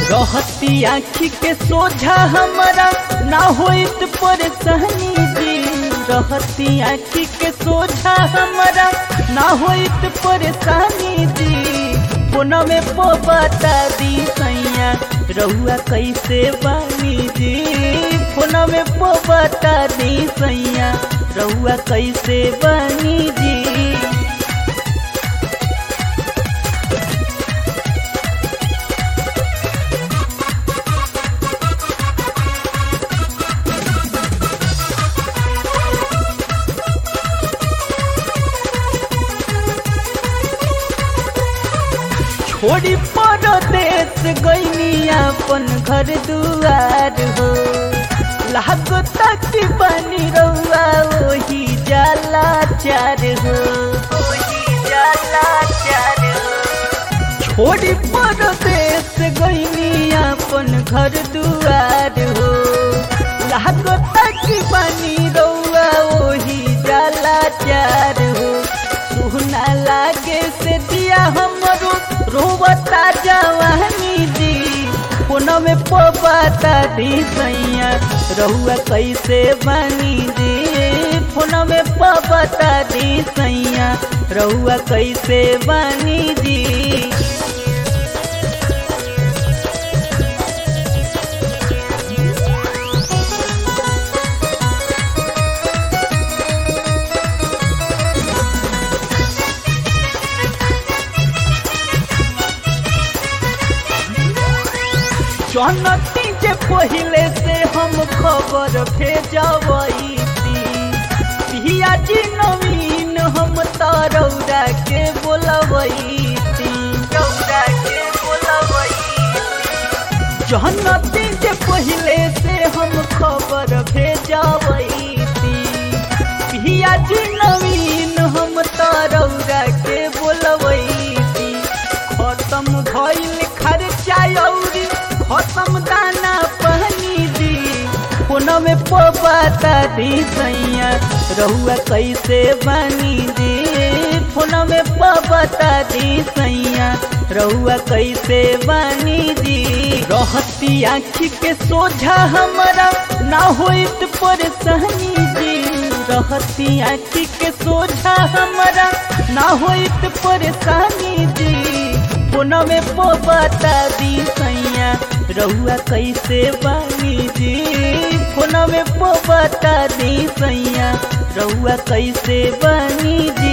रहती आँखी के सोझा हमारा ना होइत परेशानी जी रहती आँखी के सोझा हमारा ना होइत परेशानी जी पुनः में पो बता दी सैया रहुआ कैसे बानी जी पुनः में पो बता दी सैया रहुआ कैसे बानी जी छोड़ी परदेश गईनी अपन घर दुआर हो लागो तक बनी रहुआ वही जाला चार हो वही जाला चार हो छोड़ी परदेश गईनी अपन घर दुआर हो लागो तक बनी रहुआ वही जाला चार हो सुना लागे से दिया हमरो रोवता जवानी दी पुनः में पोबाता दी सैया रहुआ कैसे बनी दी पुनः में पोबाता दी सैया रहुआ कैसे बनी दी जनती जे पहले से हम खबर भेजबई पिया जी नवीन हम तरौरा के बोलबई रौरा के बोलबई जनती जे पहले से हम खबर भेजबई पिया जी नवीन हम तरौरा के बोलबई खत्म भइल खर्चा औरी खत्म दाना पहनी दी पुनः में पोबाता दी सैया रहुआ कैसे बनी दी पुनः में पोबाता दी सैया रहुआ कैसे बनी दी रहती आँखी के सोझा हमारा ना होइत परेशानी जी रहती आँखी के सोझा हमारा ना होइत परेशानी जी पुनः में पोबाता दी सैया रहुआ कैसे बानी जी पुनः में पोबाता दी सैया रहुआ कैसे बानी जी